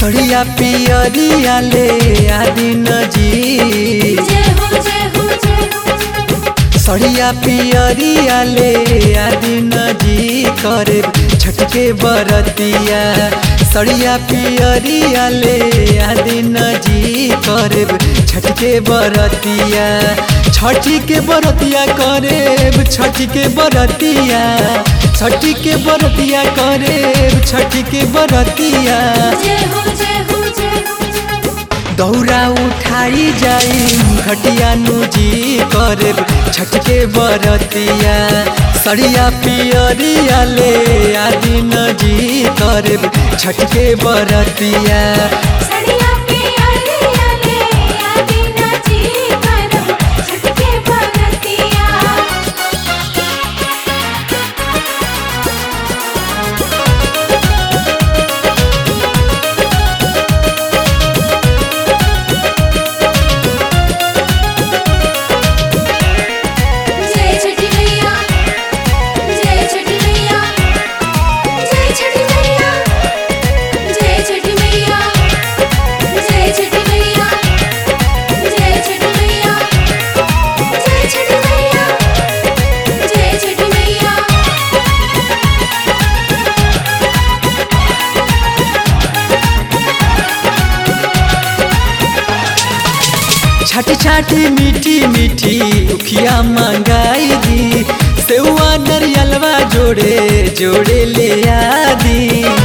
सड़िया पियरिया ले आदिन जी जय हो जय हो जय हो सड़िया पियरिया ले आदिन जी करे छटके बरतिया सड़िया पियरिया ले आदिन जी करे छटके बरतिया छठी के बरतिया करे छठी के बरतिया छठी के बरतिया करे छठी के बरतिया जय हो जय हो जय हो दौरा उठाई जाई घटिया नुजी करे छटके बरतिया सड़िया पियरिया ले आदि नजी करे छटके बरतिया सड़िया पियरिया ले आदि नाची करब छटके बरतिया जय छठी मैया जय छठी मैया जय छठी मैया जय छठी मैया जय छठी मैया जय छठी मैया जय छठी मैया जय छठी मैया छाटी छाटी मीठी मीठी उखिया मंगाई दी सेवा नरियलवा जोड़े जोड़े ले आदी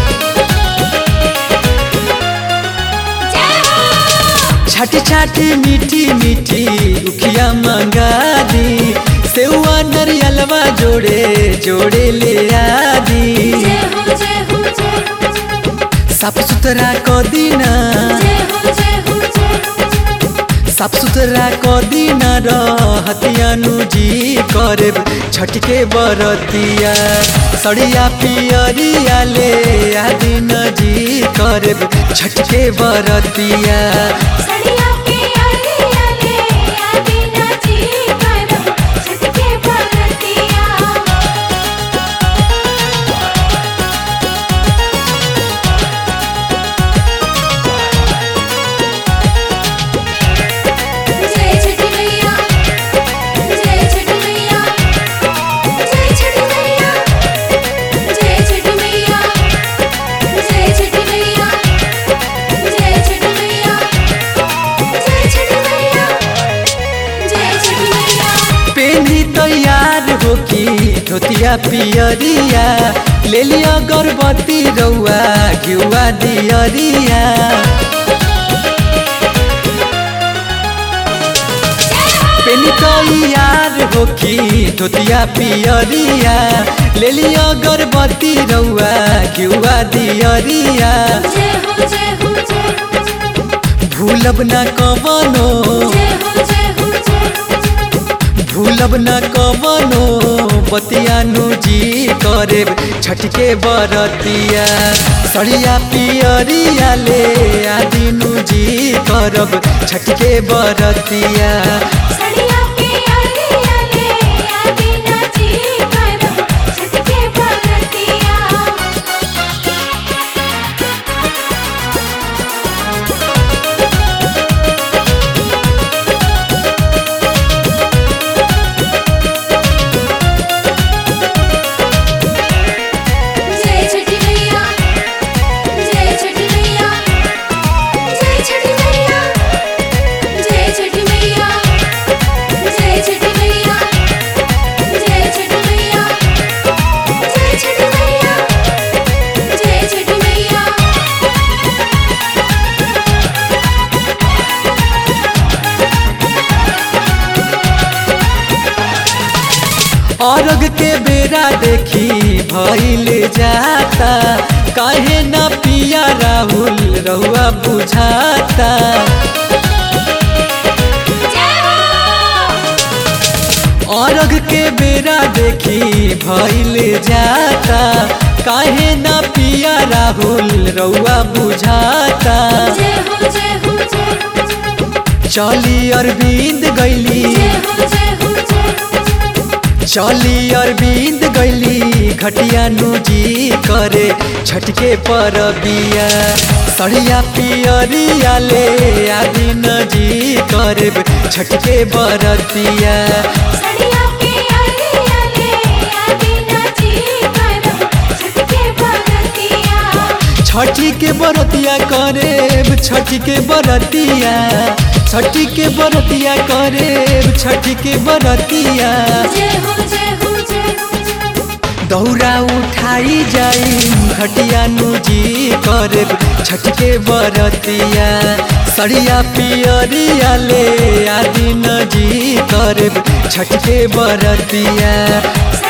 जय हो छाटी छाटी मीठी मीठी उखिया मंगा दी सेवा नरियलवा जोड़े जोड़े ले आदी जय हो जय हो जय हो साफ सुथरा क दीना जय हो जय हो जय हो साफ सुथरा क दीना रहतियानु जी करे छटके बरतिया सड़िया पियरिया ले आदिन जी करे छटके बरतिया सड़िया पियरिया ले आदि नाची करब छटके बरतिया जय छठी मैया जय छठी मैया जय छठी मैया जय छठी मैया जय छठी मैया जय छठी मैया जय छठी मैया जय छठी मैया पेनी तैयार हो की धोतिया पियरिया ले लिया गर्भवती रउआ घिउआ दियरिया पेनी तैयार हो की धोतिया पियरिया ले लिया गर्भवती रउआ घिउआ दियरिया जय हो जय हो जय हो भूलब न कवनो जय हो जय हो जय हो भूलब न कवनो बतियानु जी करे छटके बरतिया सड़िया पियरिया ले आदिनु जी करब छटके बरतिया सड़िया पियरिया ले आदि नाची करब छटके बरतिया जय छठी मैया जय छठी मैया जय छठी मैया जय छठी मैया जय छठी मैया जय छठी मैया जय छठी मैया जय छठी मैया अर्घ के बेरा देखी भइल जाता काहे न पिया राहुल रहुआ बुझाता जय हो अर्घ के बेरा देखी भइल जाता काहे न पिया राहुल रउआ बुझाता जय हो जय हो जय हो चली अरविंद गैली जय हो जय हो जय हो चली अरविंद गैली घटिया नुजी करे छठ छटके पर बिया सड़िया पियरिया ले आदि नजी करब छटके बरतिया सड़िया के अरिया ले आदि नाची करब छटके बरतिया छठी के बरतिया करेब छठी के बरतिया छठी के बरतिया करेब छठी के बरतिया जय हो जय हो जय हो जय हो दौरा उठाई जाई घटिया नुजी करेब छठ के बरतिया सड़िया पियरिया ले आदि नजी करेब छठ के बरतिया सड़िया